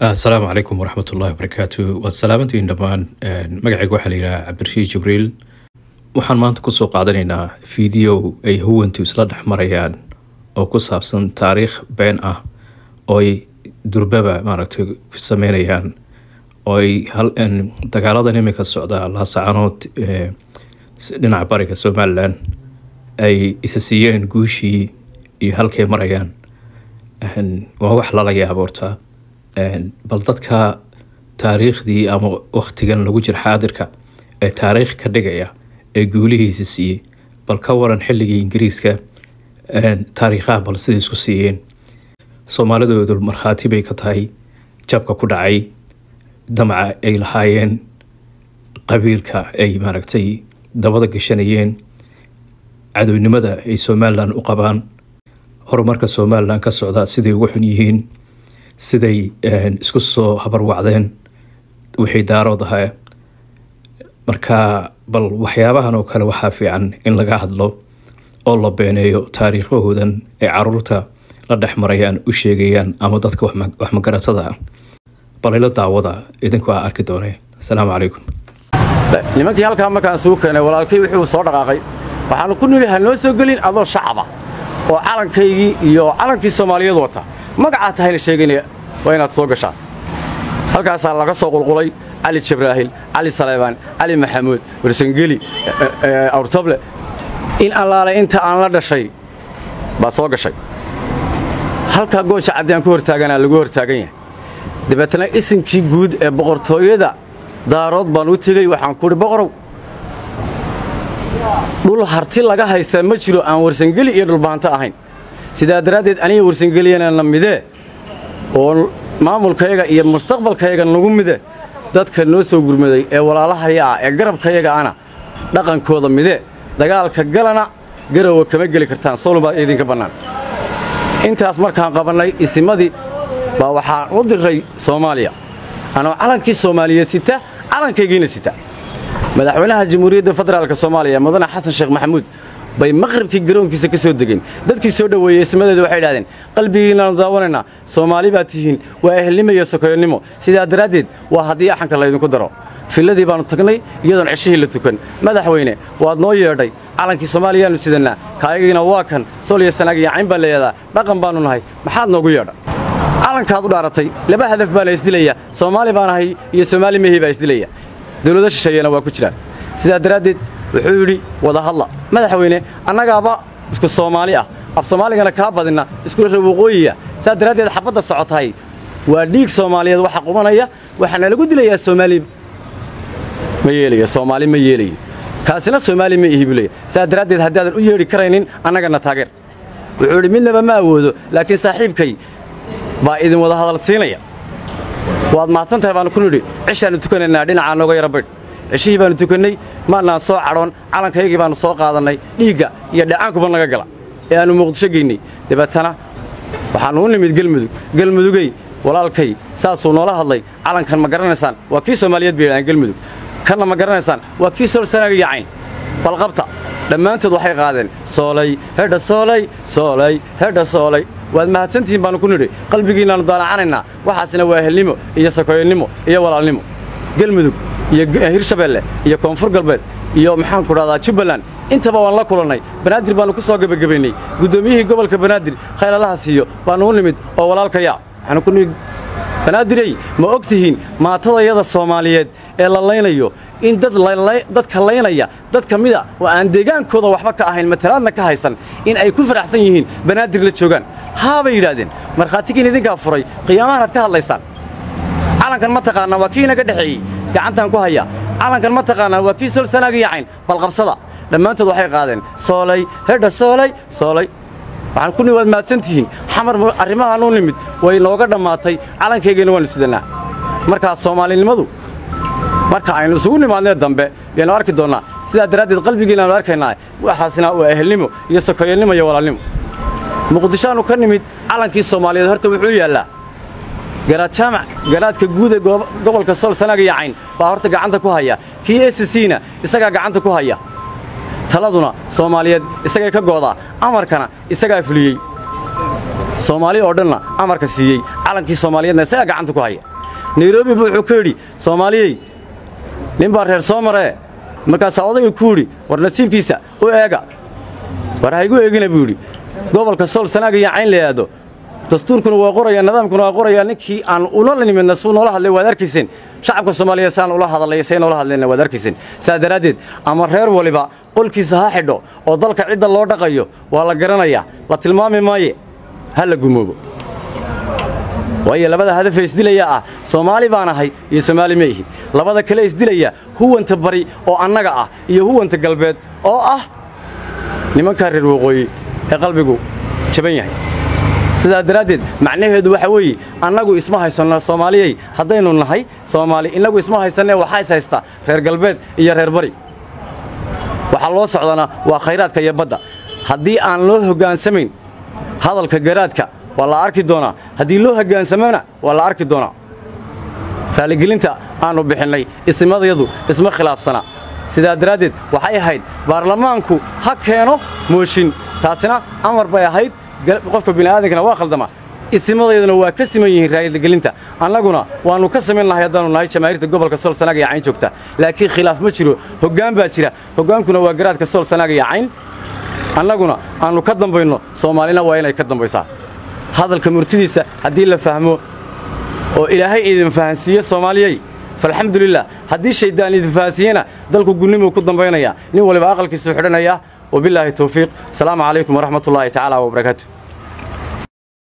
asalaamu calaykum waraxmat ullahi wabarakaatu waad salaamantihiin dhammaan magacayga waxaa la yidhaha cabdirashiid jibriil waxaan maanta kusoo qaadanaynaa fiideo ay huwantu isla dhex marayaan oo ku saabsan taariikh been ah oo ay durbaba maaragtay sameynayaan oo ay dagaaladan imika socda laasacanood dhinaca bariga somalilan ay isa siiyeen guushii iyo halkay marayaan waa wax lala yaabo horta bal dadka taariikhdii ama waktigan lagu jira xaadirka ee taariikh ka dhigaya ee guulihiisa siiyey bal ka waran xilligii ingiriiska taariikhaha bal siday isku siiyeen soomaalidoodu markhaati bay ka tahay jabka ku dhacay damaca ay lahaayeen qabiilka ay maaragtay dabada gashanayeen cadownimada ay somalilan u qabaan horumarka somalilan ka socda siday ugu xun yihiin siday isku soo habarwacdeen wixii daarood ahaa marka bal waxyaabahan oo kale waxaa fiican in laga hadlo oo la beeneeyo taariikhahoodan ay caruurta la dhex marayaan u sheegayaan ama dadka waxmagaratada ah balayla daawada idinku aa arki doonee asalaamu calaykum nimankii halkaa markaan suu keenay walaalkay wuxuu soo dhaqaaqay waxaanu ku nidhi ha noo soo gelin adoo shacaba oo calankaygii iyo calankii soomaaliyeed wata magacaa tahayna sheegaynaya waa inaad soo gashaan halkaasaa laga soo qulqulay cali jabraahil cali saleybaan cali maxamuud warsangeli awrtable in allaale inta aan la dhashay baa soo gashay halkaa gooja caddi aan ku hortaaganaa lagu hortaagan yahay dabeetana isinkii guud ee boqortooyada daarood baan u tegey waxaan kuhi boqorow dhul harti laga haystaa ma jiro aan warsangeli iyo dhulbaanto ahayn sidaa daraaddeed aniga warsangeliyana midee oo maamulkayaga iyo mustaqbalkayaga nagu mide dadka noo soo gurmaday ee walaalahaya ah ee garabkayaga ana dhaqankooda midee dagaalka galana garowa kama geli kartaan solon baa idinka bannaan intaas markaan qabannay isimadii baa waxaan u diray soomaaliya anoo calankii soomaaliyeed sita calankaygiina sita madaxweynaha jamhuuriyadda federaalk soomaaliya mudane xasan sheekh maxamuud bay maqribkii garoonkiisa ka soo degeen dadkii soo dhoweeyey ismadeeda waxay idhahdeen qalbigiinnaanu daawanaynaa soomaali baad tihiin waa ehelnimo iyo sokoyonnimo sidaa daraaddeed waa haddii axanka laydinku daro filladii baannu tagnay iyadoon ceshihii la tukan madaxweyne waad noo yeedhay calankii soomaaliyaannu sidannaa kaayagiina waa kan soliya sanaag iyo cayn baan leeyadaa dhaqan baannu nahay maxaad noogu yeedha calankaad u dhaaratay laba hadaf baa la isdilaya soomaali baan ahay iyo soomaali mehii baa isdilaya dawlado shisheeyana waa ku jiraan sidaa daraaddeed wuxuu yidhi wada hadla madaxweyne annagaaba isku soomaali ah af soomaaligana kaa badinna iskula reer waqooyiya saa daraaddeed xabadda socotahay waa dhiig soomaaliyeed waxa qubanaya waxaana lagu dilayaa soomaali ma yeelayo soomaali ma yeelayo kaasina soomaali ma ihi buu leeya saa daraaddeed haddaadan u yeedhi karaynin annagana taageer wuxuu yidhi midnaba ma awoodo laakiin saaxiibkay baa idin wada hadal siinaya waad mahadsan tahay baanu ku nidhi cishaannu tukanaynaa dhinacaa nooga yara baydh ceshihii baannu tukannay maannaan soo cadhoon calankaygii baannu soo qaadannay dhiigga iyo dhacaankuba naga gala ee aannu muqdisho geynnay dabeetana waxaannu u nimid gelmudug gelmudugey walaalkay saasuu noola hadlay calankan ma garanaysaan waa kii soomaaliyeed bay yidhahaan gelmudug kanna ma garanaysaan waa kii soolsanaaga iyo cayn balqabta dhammaantood waxay qaadeen soolay hedha soolay soolay hedha soolay waad mahadsantihiin baannu ku nidhi qalbigiinnaannu daalacanaynaa waxaasina waa ehelnimo iyo sakoyonnimo iyo walaalnimo gelmudug iyo hirshabeelle iyo koonfur galbeed iyo maxaanku dhahdaa jubbaland intaba waan la kulannay banaadir baannu ku soo gebagabaynay guddoomiyihii gobolka banaadir khayralaha siiyo baannu u nimid oo walaalkaya waxaanu ku nimid banaadirey ma og tihiin maatadayada soomaaliyeed ee la laynayo in dadka laynaya dad ka mida oo aan deegaankooda waxba ka ahayn matalaadna ka haysan in ay ku faraxsan yihiin banaadir la joogaan haabay yidhaahdeen markhaatigiin idinkaa furay qiyaamahan aad ka hadlaysaan calankan ma taqaanaa waa kii inaga dhexeeyey gacantaan ku haya calankan ma taqaanaa waa kii solsanaag iyo cayn balqabsada dhammaantood waxay qaadeen soolay hedha soolay soolay waxaan ku waad mahadsantihiin xamar arrimahaan u nimid way nooga dhammaatay calankaygayna waannu sidannaa markaa soomaalinimadu marka aynu isugu nimaadnee dambe yaannu arki doonnaa sidaa daraaddeed qalbigiinaannu arkaynaa waxaasina waa ehelnimo iyo sokoyannimo iyo walaalnimo muqdishoaannu ka nimid calankii soomaaliyeed horta wuxuu yaallaa garaad jaamac garaadka guud ee gobolka sool sanaag iyo cayn baa horta gacanta ku haya kii s cna isagaa gacanta ku haya taladuna soomaaliyeed isagay ka goodaa amarkana isagaa fuliyey soomaali oo dhanna amarka siiyey calankii soomaaliyeedna isagaa gacanta ku haya nairobi buu wuxuu ka yidhi soomaaliyey nin baa reer soo maree markaasaa odayga ku yidhi war nasiibkiisa u eega war haygu eegina buu yidhi gobolka sool sanaag iyo cayn la yidhaahdo dastuurkuna waa qoraya nidaamkuna waa qoraya ninkii aan ula nimidna suu noola hadlay waad arkayseen shacabka soomaaliyeed saan ula hadalay say noola hadlayna waad arkayseen saa daraaddeed ama reer waliba qolkiisa ha xidho oo dalka cidda loo dhaqayo waa la garanayaa la tilmaami maaye ha la gumoobo waayo labada hadafee isdilayaa ah soomaali baan ahay iyo soomaali ma ihi labada kale isdilaya huwanta bari oo annaga ah iyo huwanta galbeed oo ah nimankaa reer waqooyi ee qalbigu jaban yahay sidaa daraaddeed macnaheedu waxa weeye annagu isma haysanno soomaaliyey haddaynu nahay soomaali innagu isma haysanee waxaa is haysta reer galbeed iyo reer bari waxaa loo socdana waa khayraadka iyo badda haddii aan loo hoggaansamayn hadalka garaadka waa la arki doonaa haddii loo hoggaansamona waa la arki doonaa raaligelinta aannu bixinnay isimadayadu isma khilaafsana sidaa daraaddeed waxay ahayd baarlamaanku ha keeno mooshin taasina amar bay ahayd qofka bini'aadankana waa khaldama isimadayaduna waa ka siman yihiin raaligelinta annaguna waannu ka samayn lahay haddaannu nahay jamaahiirta gobolka sool sanaag iyo cayn joogta laakiin khilaaf ma jiro hoggaan baa jira hoggaankuna waa garaadka sool sanaag iyo cayn annaguna aannu ka dambayno soomaalina waa inay ka dambaysaa hadalka murtidiisa haddii la fahmo oo ilaahay idin fahansiiye soomaaliyey falxamdulilah haddii shayddaan idin fahansiiyena dalku gunnimuu ku dambaynaya nin waliba aqalkiisuu xidhanaya wabilaahi tawfiiq asalaamu calaykum waraxmat ullaahi tacaala wabarakaatu